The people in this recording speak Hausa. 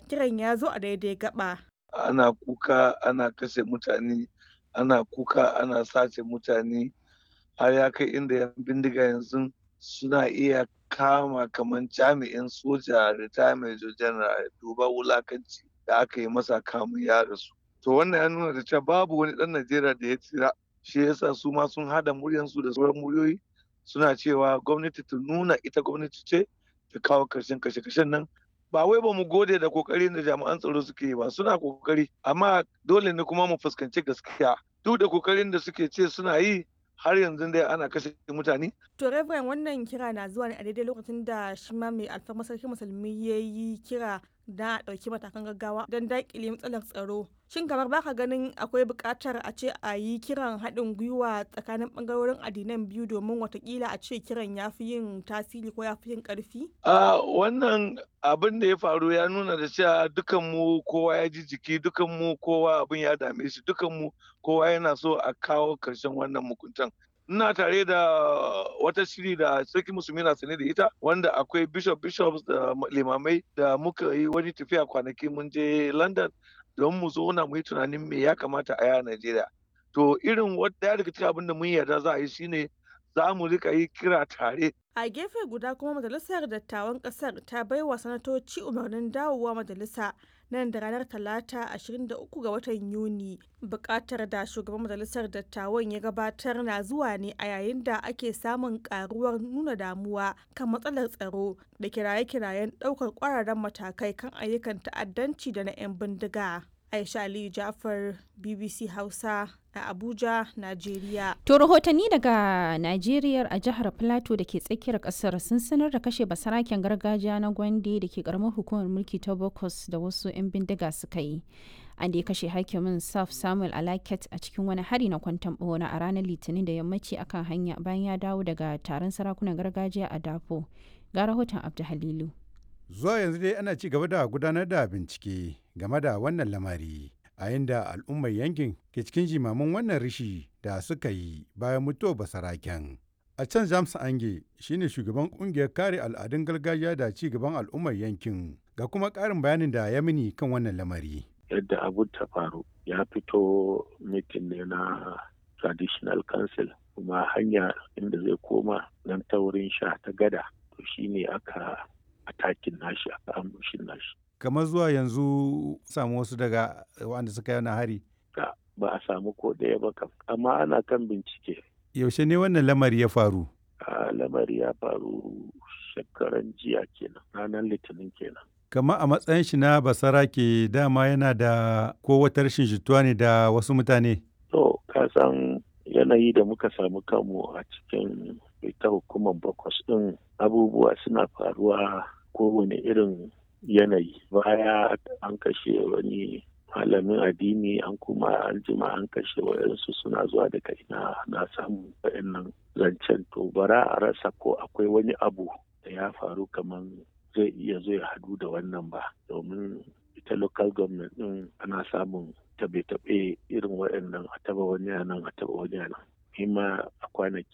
kiran ya zo a daidai gaba. Ana kuka ana kashe mutane, ana kuka ana sace mutane har ya kai inda yan bindiga yanzu suna iya kama kamar jami'in soja retirement general duba wulakanci da aka yi masa kamun ya rasu. To wannan ya nuna da cewa babu wani ɗan Najeriya da ya tsira shi yasa su ma sun hada muryansu da sauran muryoyi suna cewa gwamnati ta nuna ita gwamnati ce ta kawo karshen kashe-kashen nan ba wai ba mu gode da kokarin da jami'an tsaro suke yi ba suna kokari amma dole ne kuma mu fuskanci gaskiya duk da kokarin da suke ce suna yi har yanzu dai ana kashe mutane. To Reverend wannan kira na zuwa ne a daidai lokacin da shi ma mai alfarma sarki musulmi ya yi kira da a ɗauki matakan gaggawa don daƙile matsalar tsaro. Shin kamar baka ganin akwai buƙatar a ce a yi kiran haɗin gwiwa tsakanin ɓangarorin addinan biyu domin watakila a ce kiran ya fi yin tasiri ko ya fi yin ƙarfi? A wannan abin da ya faru ya nuna da cewa dukan mu kowa ya ji jiki dukan mu kowa abin ya dame shi dukan mu kowa yana so a kawo ƙarshen wannan mukuntan. ina tare da wata shiri da sarki musulmi na sane da ita wanda akwai bishop bishops da limamai da muka yi wani tafiya kwanaki mun je london don mu zauna mu yi tunanin me ya kamata a yi a najeriya to irin daya daga cikin abin da mun yarda za a yi shine za mu rika yi kira tare a gefe guda kuma majalisar dattawan kasar ta baiwa sanatoci umarnin dawowa majalisa nan da ranar talata 23 ga watan yuni bukatar da shugaban majalisar dattawan ya gabatar na zuwa ne a yayin da ake samun karuwar nuna damuwa kan matsalar tsaro da kiraye-kirayen daukar kwararren matakai kan ayyukan ta'addanci da na 'yan bindiga aisha aliyu jafar bbc hausa a Abuja, Najeriya. To rahotanni daga Najeriya a jihar Plateau da ke tsakiyar kasar sun sanar da kashe basaraken gargajiya na Gwande da ke karamar hukumar mulki ta Bokos da wasu 'yan bindiga suka yi. An da ya kashe hakimin Saf Samuel Alaket a cikin wani hari na kwantan bona a ranar Litinin da yammaci akan hanya bayan ya dawo daga taron sarakunan gargajiya a Dafo. Ga rahoton Abdu Halilu. Zuwa yanzu dai ana ci gaba da gudanar da bincike game da wannan lamari. a inda al'ummar yankin ke cikin jimamin wannan rishi da suka yi bayan mutuwar basaraken. A can James Ange shine shugaban kungiyar kare al'adun gargajiya da ci gaban al'ummar yankin ga kuma ƙarin bayanin da ya mini kan wannan lamari. Yadda abu ta faru ya fito mitin ne na traditional council kuma hanya inda zai koma nan ta wurin sha ta gada to shine aka atakin nashi aka ambushin nashi. kamar zuwa yanzu samu wasu daga wanda suka yi hari ba a samu ko ɗaya ba kam amma ana kan bincike yaushe ne wannan lamari ya faru a lamari ya faru shekaran jiya kenan ranar litinin kenan kama a matsayin shi na basara ke dama yana da ko wata rashin jituwa ne da wasu mutane to ka san yanayi da muka samu kanmu a cikin ita hukumar bakwas ɗin abubuwa suna faruwa kowane irin yanayi baya an kashe wani malamin addini an kuma an jima an kashe wayansu suna zuwa daga ina na samu wayannan zancen to bara a rasa ko akwai wani abu da ya faru kamar zai iya zai hadu da wannan ba domin ita local government din ana samun tabe-tabe irin waɗannan a taba wani nan a taba wani nan ma a kwanaki